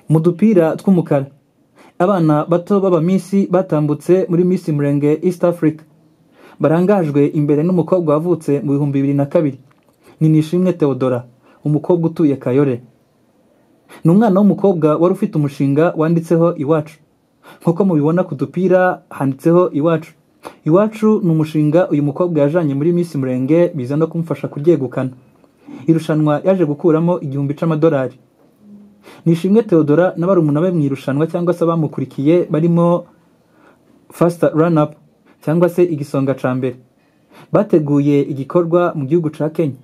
mu dupira tw'umukara abana bato b'abamisi batambutse muri Miss Murenge East Africa barangajwe imbere n'umukobwa wavutse mu bihumbi bibiri na kabiri ni Nishimwe Theodora umukobwa utuye Kayore ni umwana w'umukobwa wari ufite umushinga wanditseho iwacu nk'uko mubibona ku dupira handitseho iwacu iwacu ni umushinga uyu mukobwa yajanye muri Miss Murenge biza no kumufasha kuryegukana irushanwa yaje gukuramo igihumbi c'amadolari Nishimwe Theodora na barumuna be mu irushanwa cyangwa se abamukurikiye barimo fast run up cyangwa se igisonga ca mbere bateguye igikorwa mu gihugu ca Kenya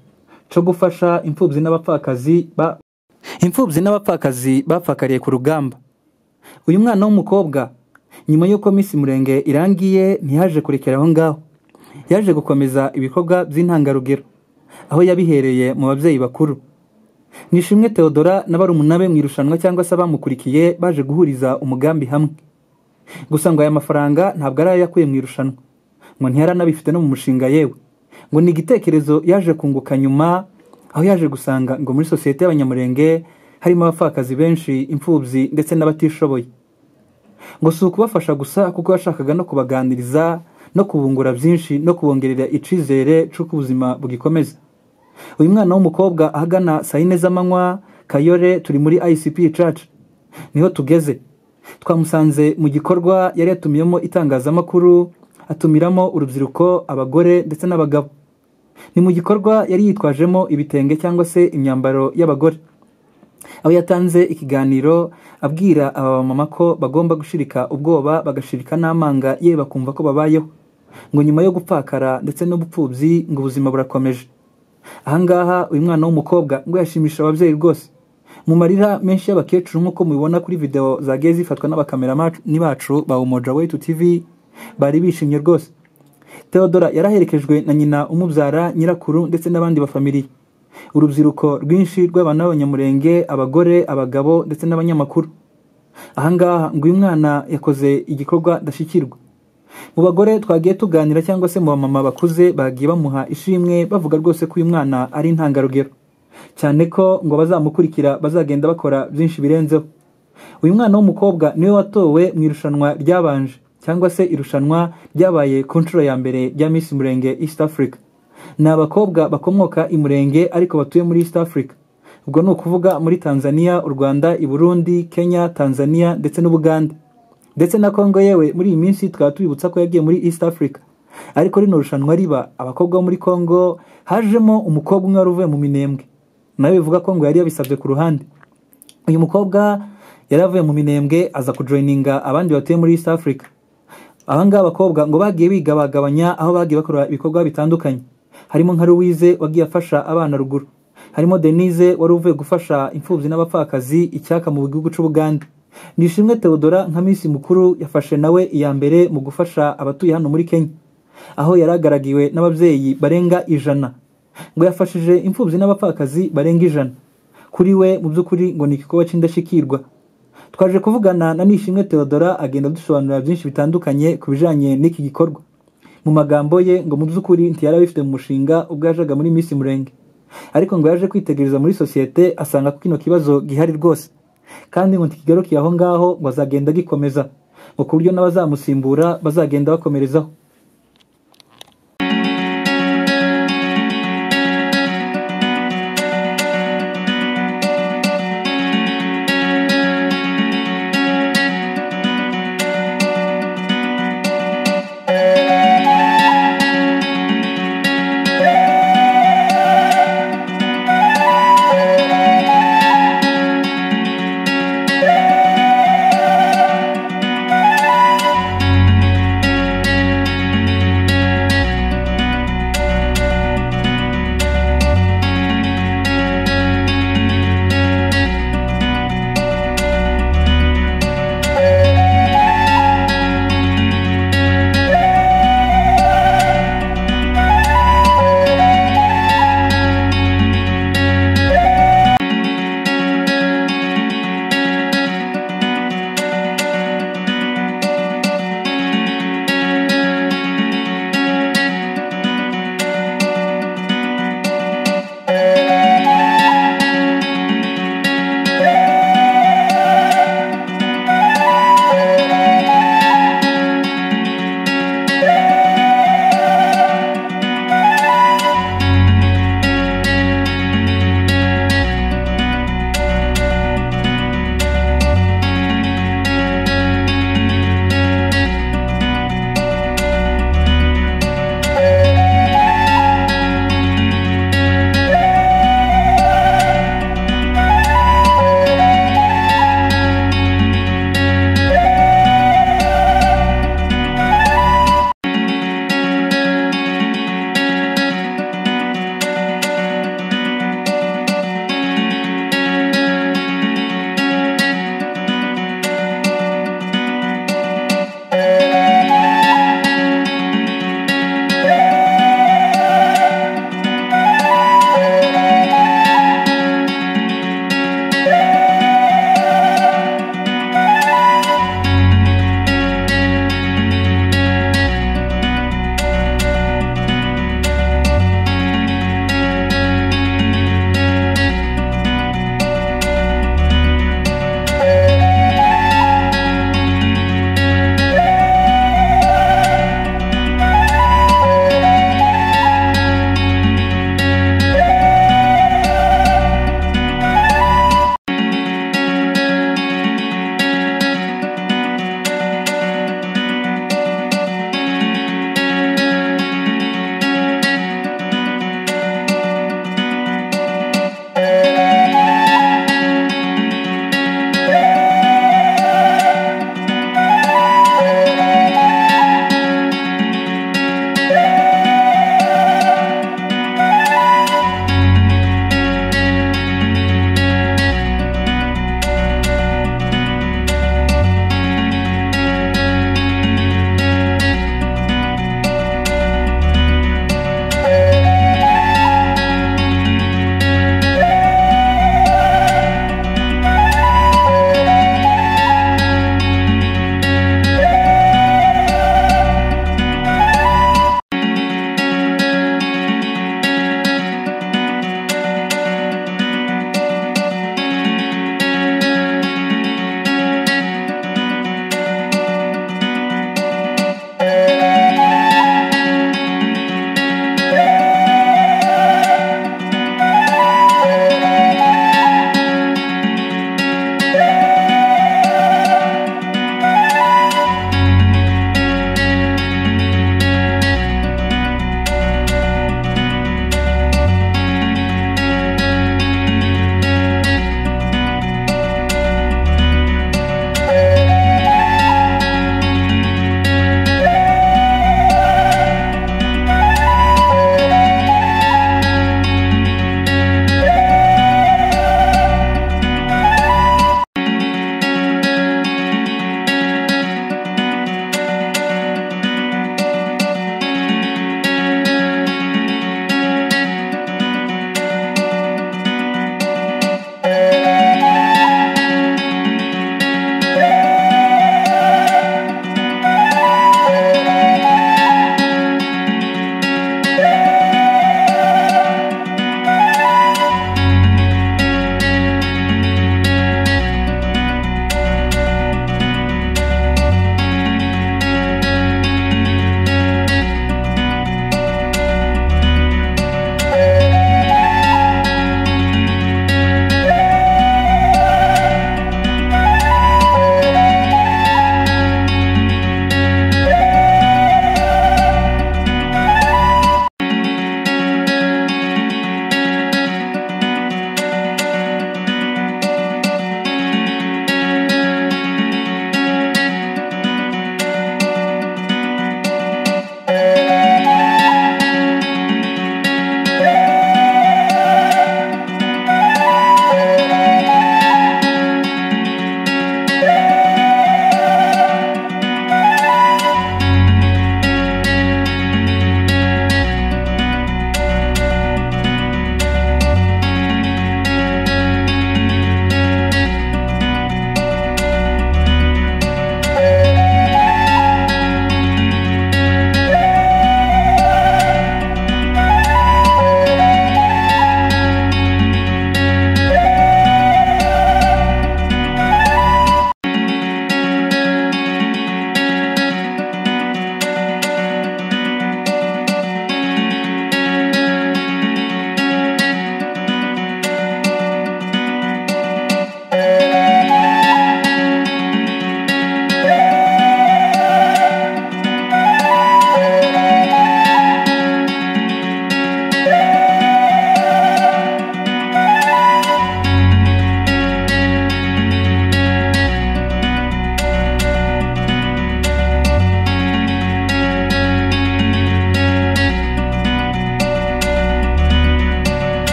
co gufasha imfubyi n'abapfakazi ba imfubyi n'abapfakazi bapfakariye ku rugamba uyu mwana w'umukobwa nyuma y'uko Miss Murenge irangiye ntiyaje kurekera aho ngaho yaje gukomeza ibikorwa by'intangarugero aho yabihereye mu babyeyi bakuru Nishimwe Theodora na barumuna be mu irushanwa cyangwa se abamukurikiye baje guhuriza umugambi hamwe gusa ngo aya mafaranga ntabwo ari ayo yakuye mu irushanwa ngo ntiyaranabifite no mu mushinga yewe ngo ni igitekerezo yaje kunguka nyuma aho yaje gusanga ngo muri sosiyete y'abanyamurenge harimo abapfakazi benshi imfubyi ndetse n'abatishoboye ngo si ukubafasha gusa kuko yashakaga no kubaganiriza no kubungura byinshi no kubongerera icyizere cy'uko ubuzima bugikomeza uyu mwana w'umukobwa ahagana saa yine z'amanywa kayore turi muri icp church niho tugeze twamusanze mu gikorwa yari yatumiyemo itangazamakuru atumiramo urubyiruko abagore ndetse n'abagabo ni mu gikorwa yari yitwajemo ibitenge cyangwa se imyambaro y'abagore aho yatanze ikiganiro abwira aba mama ko bagomba gushirika ubwoba bagashirika n'amanga yewe bakumva ko babayeho ngo nyuma yo gupfakara ndetse n'ubupfubyi ngo ubuzima burakomeje ahangaha uyu mwana w'umukobwa ngo yashimisha ababyeyi rwose mu marira menshi y'abakecuru nk'uko mubibona kuri video zagiye zifatwa n'abakamerani bacu ba umoja wetu tv bari bishimye rwose Theodora yaraherekejwe na nyina umubyara nyirakuru ndetse n'abandi bafamiliye urubyiruko rwinshi rw'abantu b'abanyamurenge abagore abagabo ndetse n'abanyamakuru ahangaha ngo uyu mwana yakoze igikorwa ndashyikirwa mu bagore twagiye tuganira cyangwa se mu bamama bakuze bagiye bamuha ishimwe bavuga rwose ko uyu mwana ari intangarugero cyane ko ngo bazamukurikira bazagenda bakora byinshi birenzeho uyu mwana w'umukobwa niwe watowe mu irushanwa ryabanje cyangwa se irushanwa ryabaye ku nshuro ya mbere rya Miss Murenge East Africa ni abakobwa bakomoka i Murenge ariko batuye muri East Africa ubwo ni ukuvuga muri Tanzania u Rwanda i Burundi Kenya Tanzania ndetse n'Ubuganda ndetse na Kongo yewe muri iyi minsi tukaba tubibutsa ko yagiye muri East Africa ariko rino rushanwa riba abakobwa bo muri Kongo hajemo umukobwa umwe wari uvuye mu minembwe nawe bivuga ko ngo yari yabisabye ku ruhande uyu mukobwa yari avuye mu minembwe aza kujoyininga abandi batuye muri East Africa abangaba abakobwa ngo bagiye bigabagabanya aho bagiye bakora ibikorwa bitandukanye harimo nka Louise wagiye afasha abana ruguru harimo Denise wari uvuye gufasha imfubyi n'abapfakazi icyaka mu gihugu cy'Ubugande Nishimwe Theodora nka Miss mukuru yafashe nawe iya mbere mu gufasha abatuye hano muri Kenya aho yaragaragiwe n'ababyeyi barenga ijana ngo yafashije imfubyi n'abapfakazi barenga ijana kuri we mu by'ukuri ngo ni igikorwa cy'indashyikirwa twaje kuvugana na Nishimwe Theodora agenda dusobanurira byinshi bitandukanye ku bijanye n'iki gikorwa mu magambo ye ngo mu by'ukuri ntiyari abifite mu mushinga ubwo yajaga muri Miss Murenge ariko ngo yaje kwitegereza muri sosiyete asanga ko kino kibazo gihari rwose kandi ngo ntikigarukiye aho ngaho ngo azagenda gikomeza ngo ku buryo n'abazamusimbura bazagenda bakomerezaho